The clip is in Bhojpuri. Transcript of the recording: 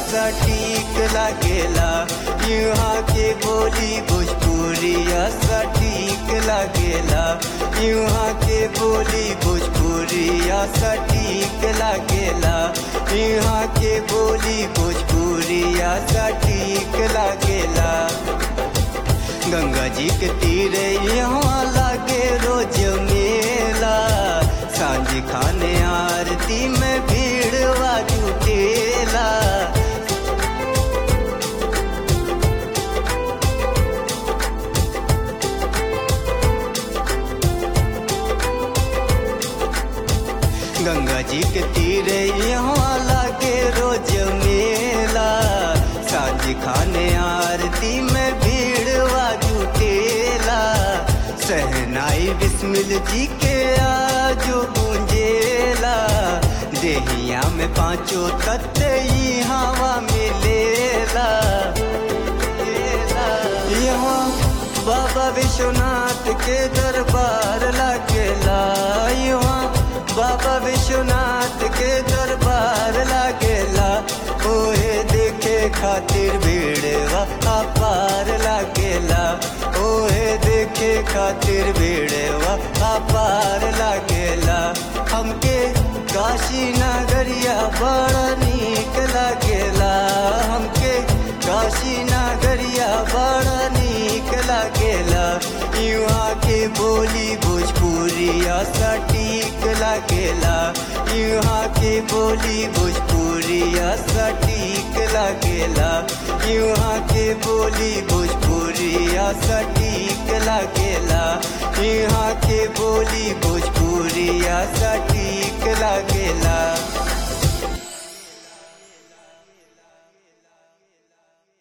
सटीक लागेला यहाँ के बोली भोजपुरिया सटीक लागेला यहाँ के बोली भोजपुरिया सटीक लागेला यहाँ के बोली भोजपुरिया सटीक लागेला गंगा जी के तीरे यहाँ लागे रोज मेला सांझ खाने आरती में भीड़ जुटेला गंगा जी के तीरे यहाँ लागे रोज मेला सांझ खाने आरती में भीड़ जुटेला सहनाई बिस्मिल जी के आजो गूंजेला देहिया में पांचों तत्व ही हवा मिलेला यहाँ बाबा विश्वनाथ के दरबार लागेला यहाँ बाबा विश्वनाथ के दरबार लागेला ओहे देखे खातिर भीड़वा अपार लागेला ओहे देखे खातिर भीड़वा अपार लागेला हमके काशी नगरिया बड़ा नीक लागेला हमके काशी नगरिया बड़ा नीक लागेला युवा के बोली भोजपुरिया सटीक लागेला युवा के बोली भोजपुरिया सटीक लागेला युवा के बोली भोजपुरिया सटीक लागेला यहाँ के बोली भोजपुरिया सटीक लागेला